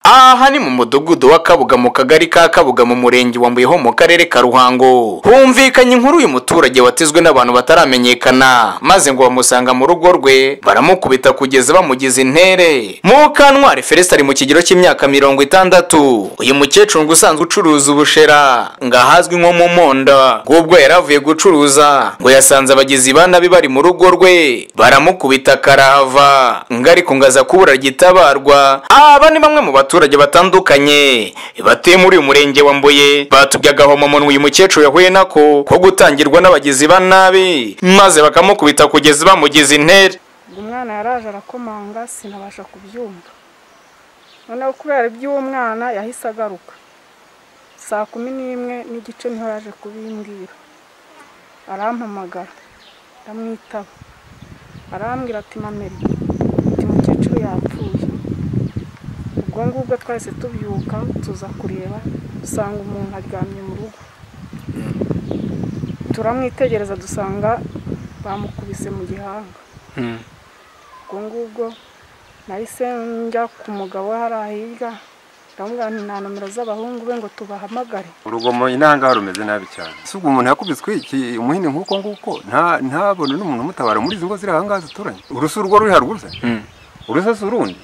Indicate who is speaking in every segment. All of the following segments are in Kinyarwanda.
Speaker 1: aha ni mu mudugudu wa kabuga mu kagari ka kabuga mu murenge wa mbuyeho mu karere ka ruhango humvikanye inkuru uyu muturage watizwe n'abantu bataramenyekana maze ngo bamusanga mu rugo rwe baramukubita kugeza bamugize intere mukantwari felesita ari mu kigero cy'imyaka mirongo itandatu uyu mukecuru ngo usanzwe ucuruza ubushera ngo ahazwi nko mu monda ngubwo yari avuye gucuruza ngo yasanze abagizi ba nabi bari mu rugo rwe baramukubita karahava ngo ariko ngo aza kubura gitabarwa aba ni bamwe mu baturage batandukanye batuye muri uyu murenge wa mbuye batubye agahomamunwa uyu mukecuru yahuye nako ko gutangirwa n'abagizi ba nabi maze bakamukubita kugeza bamugize intere
Speaker 2: uyu mwana yaraje arakomanga sinabasha kubyumva noneho kubera iby'uwo mwana yahise agaruka saa kumi n'imwe n'igice niho yaje kubimbwira arampamagara ndamwitaba arambwira ati mameri uyu mukecuru yapfuye ubwo ngubwo twahise tubyuka tuza kureba dusanga umuntu aryamye mu rugo turamwitegereza dusanga bamukubise mu gihanga ubwo ngubwo nahise njya ku mugabo we hariya hirya ndamubwira nti nta nomero z'abahungu be ngo tubahamagare
Speaker 3: urugomo inanga rumeze nabi cyane si ubwo umuntu yakubiswe iki umuhini nk'uko nguko nta- ntabone n'umuntu umutabara muri izi ngo ziri aha ngaha zituranye urusi urwo ruri haruguru se urusa si urundi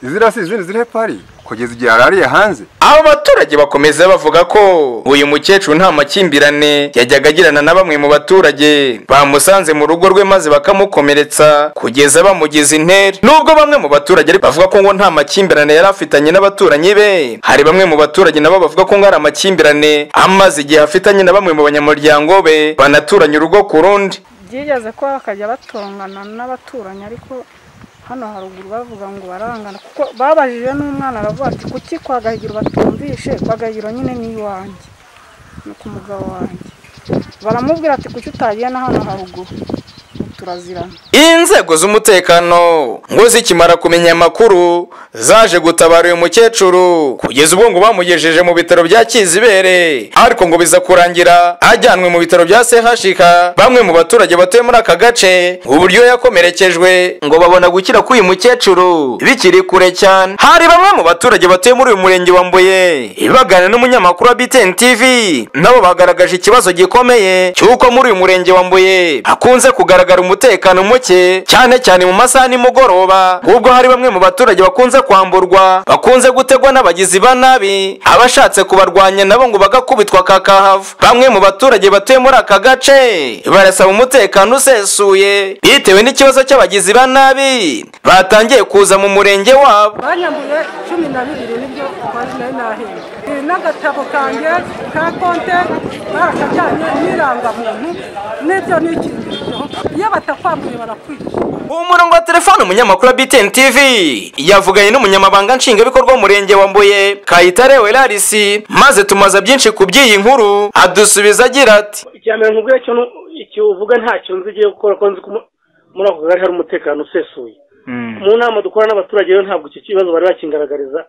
Speaker 3: iziriya si izindi ziri hepfo hariya kugeza igihe yarariye hanze
Speaker 1: abo baturage bakomeza bavuga ko uyu mukecuru nta makimbirane yajyaga agirana na bamwe mu baturage bamusanze mu rugo rwe maze bakamukomeretsa kugeza bamugize intere nubwo bamwe mu baturage ariko bavuga ko ngo nta makimbirane yari afitanye n'abaturanyi be hari bamwe mu baturage nabo bavuga ko ngo ari amakimbirane amaze igihe afitanye na bamwe mu banyamuryango be banaturanye urugo ku rundi
Speaker 2: byigeze ko bakajya batongana n'abaturanyi ariko hano haruguru bavuga ngo barangana kuko babajije n'umwana aravuga ati kuki kwa gahigiro batumvishe kwa gahigiro nyine ni iwanjye ni ku mugabo wanjye baramubwira ati kuki utagiye na hano haruguru Ubu turazirana
Speaker 1: inzego z'umutekano ngo zikimara kumenya amakuru zaje gutabara uyu mukecuru kugeza ubwo ngo bamugejeje mu bitaro bya kizibere ariko ngo biza kurangira ajyanwe mu bitaro bya chk bamwe mu baturage batuye muri aka gace uburyo yakomerekejwe ngo babona gukira k'uyu mukecuru bikiri kure cyane hari bamwe mu baturage batuye muri uyu murenge wa mbuye ibagana n'umunyamakuru wa btn tv nabo bagaragaje ikibazo gikomeye cy'uko muri uyu murenge wa mbuye hakunze kugaragara umutekano muke cyane cyane mu masaha nimugoroba ubwo hari bamwe mu baturage bakunze kwamburwa bakunze gutegwa n'abagizi ba nabi abashatse kubarwanya nabo ngo bagakubitwa kakahava bamwe mu baturage batuye muri aka gace barasaba umutekano usesuye bitewe n'ikibazo cy'abagizi ba nabi batangiye kuza mu murenge wabo
Speaker 4: banyambuye cumi na bibiri nibyo twaje nari nahembwe Ibi n'agatabo kanjye ka konte barakajyanye n'irangamuntu n'ibyo nikingirijeho iyo batakwambuye barakwica
Speaker 1: uwo murongo wa telefone umunyamakuru wa btn tv yavuganye n'umunyamabanga nshingwabikorwa w'umurenge wa mbuye kayitare welarisi maze tumaza byinshi ku by'iyi nkuru adusubiza agira ati
Speaker 5: icya mbere nkubwira cyo nu- icyo uvuga ntacyo nzi ugiye gukora ko nzi ko mu- muri ako kagari hari umutekano usesuye mu nama dukora n'abaturage rero ntabwo icyo kibazo bari bakingaragariza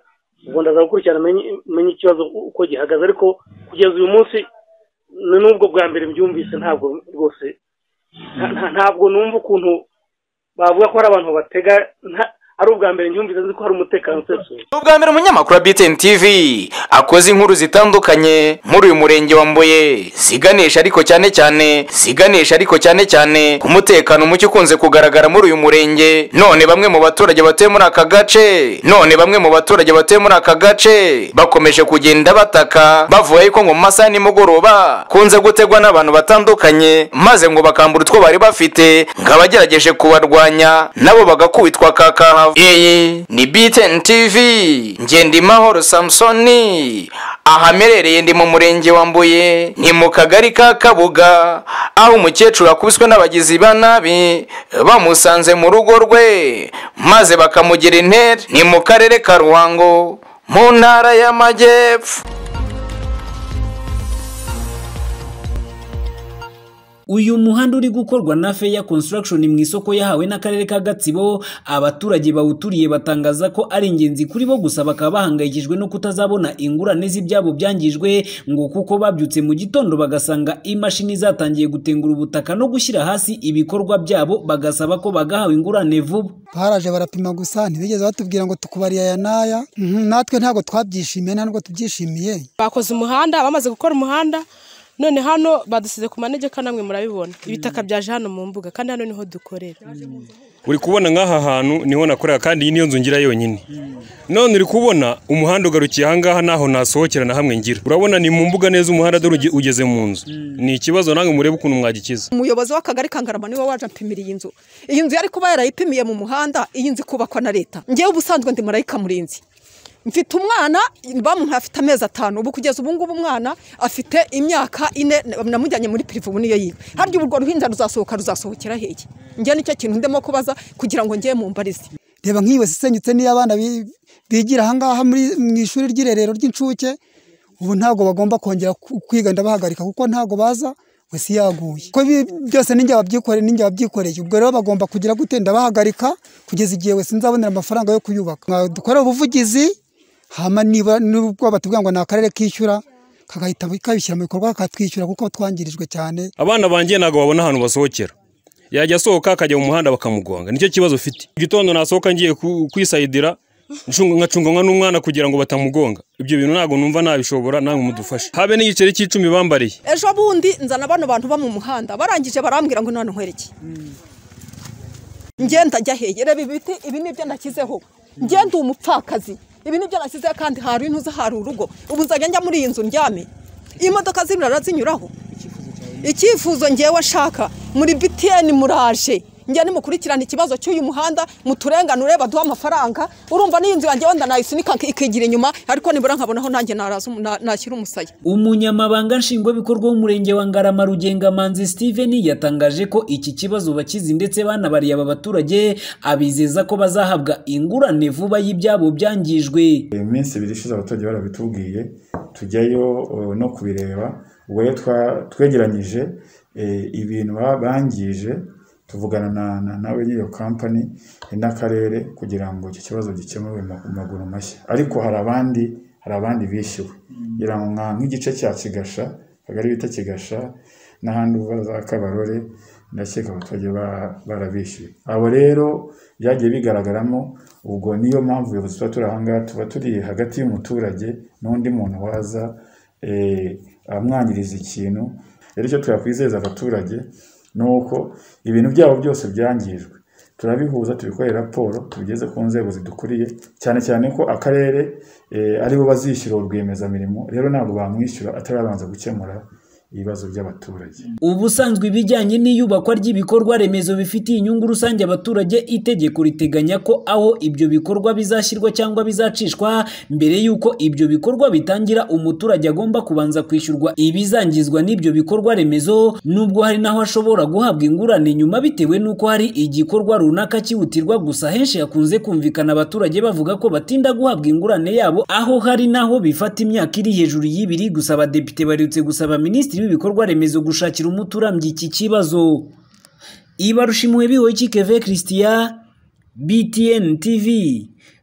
Speaker 5: ubwo ndaza gukurikirana menye menye ikibazo uko gihagaze ariko kugeza uyu munsi ni n'ubwo bwa mbere mbyumvise ntabwo rwose nta- nta- ntabwo numva ukuntu bavuga ko hari abantu batega nta- ari ubwa mbere nyumvise nzi ko hari umutekano usesuye
Speaker 1: ni ubwa mbere umunyamakuru wa btn tv akoze inkuru zitandukanye muri uyu murenge wa mbuye ziganisha ariko cyane cyane ziganisha ariko cyane cyane ku mutekano muke ukunze kugaragara muri uyu murenge none bamwe mu baturage batuye muri aka gace none bamwe mu baturage batuye muri aka gace bakomeje kugenda bataka bavuga yuko ngo mu masaha ya nimugoroba kunze gutegwa n'abantu batandukanye maze ngo bakambura utwo bari bafite ngo abagerageje kubarwanya nabo bagakubitwa kakahava iyi ni btn tv ngendimahoro samusoni ahamerereye ndi mu murenge wa mbuye ni mu kagari ka kabuga aho umukecuru akubiswe n'abagizi ba nabi bamusanze mu rugo rwe maze bakamugira intere ni mu karere ka ruhango mu ntara y'amajyepfo
Speaker 6: uyu muhanda uri gukorwa na feya construction mu isoko yahawe n'akarere ka gatsibo abaturage bawuturiye batangaza ko ari ingenzi kuri bo gusa bakaba bahangayikishijwe no kutazabona ingurane z'ibyabo byangijwe ngo kuko babyutse mu gitondo bagasanga imashini zatangiye gutengura ubutaka no gushyira hasi ibikorwa byabo bagasaba ko bagahawe ingurane vuba
Speaker 7: baraje barapima gusa ntibigeze batubwira ngo tukubariye aya n'aya Mhm, natwe ntabwo twabyishimiye nta nubwo tubyishimiye
Speaker 8: bakoze umuhanda bamaze gukora umuhanda none hano badusize ku manegeka namwe murabibona ibitaka byaje hano mu mbuga kandi hano niho dukorera
Speaker 9: uri kubona nk'aha hantu niho nakorera kandi iyi niyo nzu ngira yonyine none uri kubona umuhanda ugarukiye ahangaha ntaho nasohokera na hamwe ngira urabona ni mu mbuga neza umuhanda dore uge- ugeze mu nzu ni ikibazo nawe murebe ukuntu mwagikiza
Speaker 10: umuyobozi w'akagari ka ngarama niwe waje ampimira iyi nzu iyi nzu yari kuba yarayipimiye mu muhanda iyi nzu ikubakwa na leta ngewe ubusanzwe ndi marayika murinzi mfite umwana bamuhaye afite amezi atanu ubu kugeza ubu ngubu umwana afite imyaka ine namujyanye muri pirivu ubu niyo yiwe harya ubu urwo ruhinja ruzasohoka ruzasohokera hehe njye nicyo kintu ndimo kubaza kugira ngo njye mumbarize
Speaker 7: reba nk'iyi wese isenyutse n'iyo abana bi- bigira ahangaha muri- mu ishuri ry'irerero ry'incuke ubu ntabwo bagomba kongera ku- kwiga ndabahagarika kuko ntabwo baza wese iyo yaguye ko ibi byose ninjye wabyikoreye ninjye wabyikoreye ubwo rero bagomba kugira gute ndabahagarika kugeza igihe wese nzabonera amafaranga yo kuyubaka Nka- dukore ubuvugizi hama niba nubwo batubwira ngo ni akarere kishyura kagahita kabishyira mu bikorwa kakatwishyura kuko twangirijwe cyane
Speaker 9: abana bangiye ntabwo babona ahantu basohokera yajya asohoka akajya mu muhanda bakamugonga nicyo kibazo ufite igitondo nasohoka ngiye ku- kwisayidira ncunga- nkacunganwa n'umwana kugira ngo batamugonga ibyo bintu ntabwo numva nabishobora namwe mudufashe habe n'igiceri cy'icumi bambariye
Speaker 10: ejo bundi nzana bano bantu ba mu muhanda barangije barambwira ngo none nkwereke ngenda njya heye reba ibi biti ibi nibyo nashyizeho ngenda uwo mupfakazi ibi nibyo nashyizeho kandi hari intuza hari urugo ubu nzajya njya muri iyi nzu ndyame imodoka z'ibirara zinyuraho icyifuzo ngewe ashaka muri btn muraje njya nimukurikirana ikibazo cy'uyu muhanda muturenganure baduhe amafaranga urumva n'iyi nzu yanjye wenda nayisunika ikigira inyuma ariko nibura nkabonaho nanjye naraza umu- na- nashyira umusaya
Speaker 6: umunyamabanga nshingwabikorwa w'umurenge wa ngarama rugengamanzi steven yatangaje ko iki kibazo bakizi ndetse banabariye aba baturage abizeza ko bazahabwa ingurane vuba y'ibyabo byangijwe
Speaker 11: iminsi ibiri ishize abaturage barabitubwiye tujyayo eh, no kubireba ubwo rero twa- twegeranyije eh, ibintu ba- bangije tuvugana na- na- nawe nyiriyo kampani n'akarere kugira ngo icyo kibazo gikemurwe mu mu maguru mashya ariko hari abandi hari abandi bishyuwe ngira ngo nka- nk'igice cya kigasha akagari bita kigasha n'ahandi uva za kabarore ndakeka abaturage ba- barabishyuye abo rero byagiye bigaragaramo ubwo niyo mpamvu ubuyobozi tuba turi ahangaha tuba turi hagati y'umuturage n'undi muntu waza eh, amwangiriza ikintu rero icyo twakwizeza abaturage ni uko ibintu byabo byose byangijwe turabihuza tubikorera raporo tubigeze ku nzego zidukuriye cyane cyane ko akarere eh, aribo bazishyura uwo rwiyemezamirimo rero ntabwo bamwishyura atarabanza gukemura ibibazo by'abaturage
Speaker 6: ubusanzwe ibijyanye n'iyubakwa ry'ibikorwa remezo bifitiye inyungu rusange abaturage itegeko riteganya ko aho ibyo bikorwa bizashyirwa cyangwa bizacishwa mbere y'uko ibyo bikorwa bitangira umuturage agomba kubanza kwishyurwa ibizangizwa n'ibyo bikorwa remezo nubwo hari n'aho ashobora guhabwa ingurane nyuma bitewe n'uko hari igikorwa runaka cyihutirwa gusa henshi hakunze kumvikana abaturage bavuga ko batinda guhabwa ingurane yabo aho hari n'aho bifata imyaka iri hejuru y'ibiri gusa abadepite barutse gusaba minisitiri w'ibikorwa remezo gushakira umuti urambye iki kibazo ibarushimuwe bihoye keve christian btn tv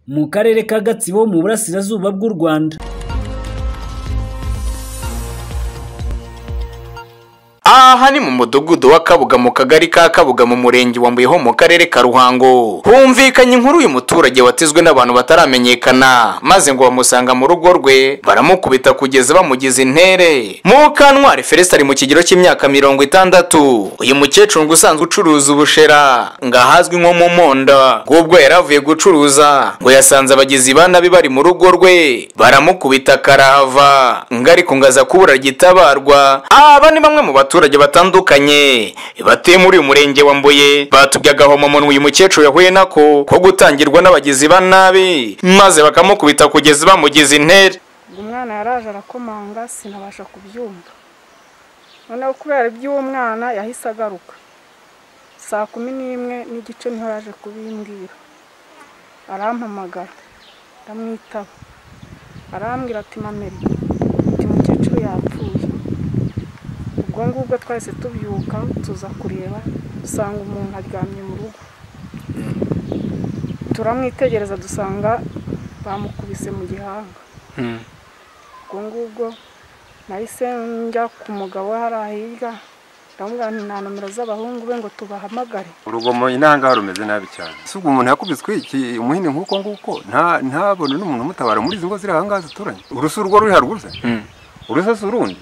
Speaker 6: mu karere ka gatsibo mu burasirazuba bw'u rwanda
Speaker 1: aha ni mu mudugudu wa kabuga mu kagari ka kabuga mu murenge wa mbuyeho mu karere ka ruhango humvikanye inkuru uyu muturage watizwe n'abantu bataramenyekana maze ngo bamusanga mu rugo rwe baramukubita kugeza bamugize intere mukantwari felesita ari mu kigero cy'imyaka mirongo itandatu uyu mukecuru ngo usanzwe ucuruza ubushera ngo ahazwi nko mu monda bw'ubwo yari avuye gucuruza ngo yasanze abagizi ba nabi bari mu rugo rwe baramukubita karahava ngo ariko ngo aza kubura gitabarwa aba ni bamwe mu baturage batandukanye batuye muri uyu murenge wa mbuye batubye agahomamunwa uyu mukecuru yahuye nako ko gutangirwa n'abagizi ba nabi maze bakamukubita kugeza bamugize intere
Speaker 2: ubwo umwana yaraje arakomanga sinabasha kubyumva noneho kubera iby'uwo mwana yahise agaruka saa kumi n'imwe n'igice niho yaje kubimbwira arampamagara ndamwitaba arambwira ati mameri uti mukecuru yapfuye ubwo ubwo ngubwo twahise tubyuka tuza kureba dusanga umuntu aryamye mu rugo turamwitegereza dusanga bamukubise mu gihanga ubwo ngubwo nahise njya ku mugabo we hariya hirya ndamubwira nti nta nomero z'abahungu be ngo tubahamagare
Speaker 3: urugomo inanga rumeze nabi cyane sugu umuntu yakubiswe iki umuhini nk'uko nguko nta ntabone n'umuntu umutabara muri izi ngo ziri aha ngaha zituranye urusu urwo ruri haruguru se urusasa urundi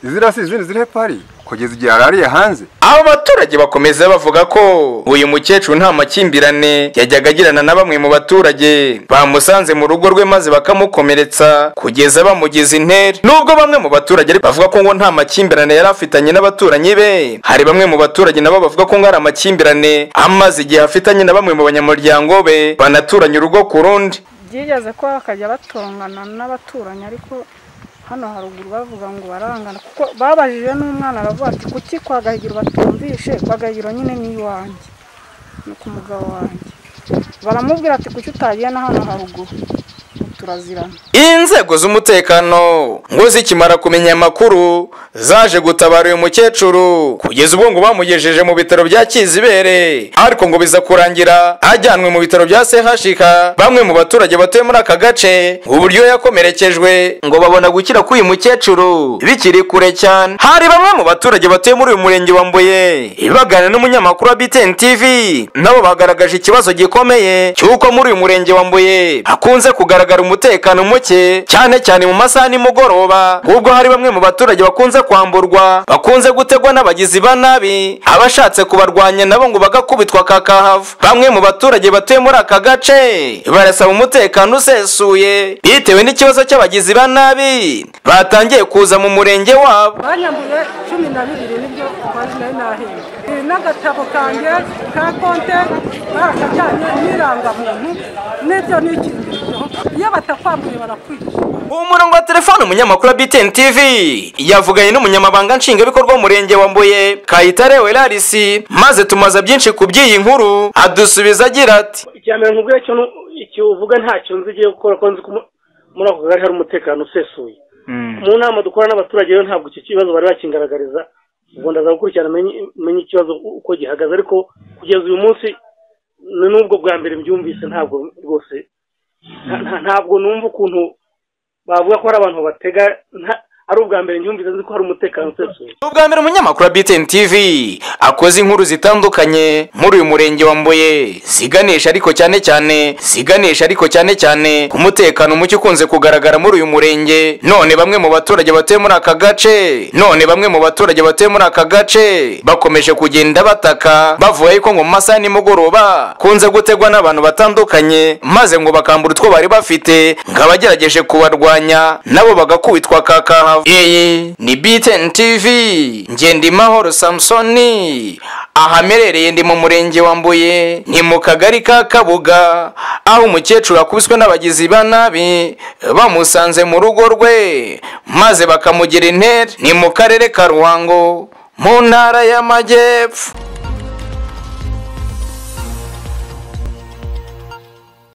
Speaker 3: iziriya si izindi ziri hepfo hariya kugeza igihe arariye hanze
Speaker 1: abo baturage bakomeza bavuga ko uyu mukecuru nta makimbirane yajyaga agirana na bamwe mu baturage bamusanze mu rugo rwe maze bakamukomeretsa kugeza bamugize intere nubwo bamwe mu baturage ari- bavuga ko ngo nta makimbirane yari afitanye n'abaturanyi be hari bamwe mu baturage nabo bavuga ko ngo ari amakimbirane amaze igihe afitanye na bamwe mu banyamuryango be banaturanye urugo ku rundi
Speaker 2: byigeze ko bakajya batongana n'abaturanyi ariko hano haruguru bavuga ngo barangana kuko babajije n'umwana aravuga ati kuki kwa gahigiro batumvishe kwa gahigiro nyine ni iwanjye ni ku mugabo wanjye baramubwira ati kuki utagiye na hano haruguru Ngo turazirana
Speaker 1: inzego z'umutekano ngo zikimara kumenya amakuru zaje gutabara uyu mukecuru kugeza ubu ngo bamugejeje mu bitaro bya kizibere ariko ngo biza kurangira ajyanwe mu bitaro bya chk bamwe mu baturage batuye muri aka gace uburyo yakomerekejwe ngo babona gukira k'uyu mukecuru bikiri kure cyane hari bamwe mu baturage batuye muri uyu murenge wa mbuye ibagana n'umunyamakuru wa btn tv nabo bagaragaje ikibazo gikomeye cy'uko muri uyu murenge wa mbuye hakunze kugaragara umutekano muke cyane cyane mu masaha nimugoroba ubwo hari bamwe mu baturage bakunze kwamburwa bakunze gutegwa n'abagizi ba nabi abashatse kubarwanya nabo ngo bagakubitwa kakahava bamwe mu baturage batuye muri aka gace barasaba umutekano usesuye bitewe n'ikibazo cy'abagizi ba nabi batangiye kuza mu murenge wabo
Speaker 4: banyambuye cumi na bibiri nibyo twaje nayo nahembwe Eh, n'agatabo kanjye ka konte barakajyanye n'irangamuntu n'ibyo nikingirijeho iyo batakwambuye barakwica
Speaker 1: umurongo wa telefone umunyamakuru wa btn tv yavuganye n'umunyamabanga nshingwabikorwa w'umurenge wa mbuye kayitare welarisi maze tumaza byinshi ku by'iyi nkuru adusubiza agira ati
Speaker 5: icya mbere nkubwira cyo nu- icyo uvuga ntacyo nzi igiye gukora ko nzi ko mu- muri ako kagari hari umutekano usesuye mu nama dukora n'abaturage rero ntabwo icyo kibazo bari bakingaragariza ubwo ndaza gukurikirana menye menye ikibazo uko gihagaze ariko kugeza uyu munsi ni n'ubwo bwa mbere mbyumvise ntabwo rwose nta- nta- ntabwo numva ukuntu bavuga ko hari abantu batega nta- ari ubwa mbere nyumvise nzi ko hari umutekano usesuye
Speaker 1: ubwa mbere umunyamakuru wa btn tv akoze inkuru zitandukanye muri uyu murenge wa mbuye ziganisha ariko cyane cyane ziganisha ariko cyane cyane ku mutekano muke ukunze kugaragara muri uyu murenge none bamwe mu baturage batuye muri aka gace none bamwe mu baturage batuye muri aka gace bakomeje kugenda bataka bavuga yuko ngo mu masaha ya nimugoroba kunze gutegwa n'abantu batandukanye maze ngo bakambura utwo bari bafite ngo abagerageje kubarwanya nabo bagakubitwa kakahava iyi ni btn tv ngendimahoro samusoni ahamerereye ndi mu murenge wa mbuye ni mu kagari ka kabuga aho umukecuru akubiswe n'abagizi ba nabi bamusanze mu rugo rwe maze bakamugira intere ni mu karere ka ruhango mu ntara y'amajyepfo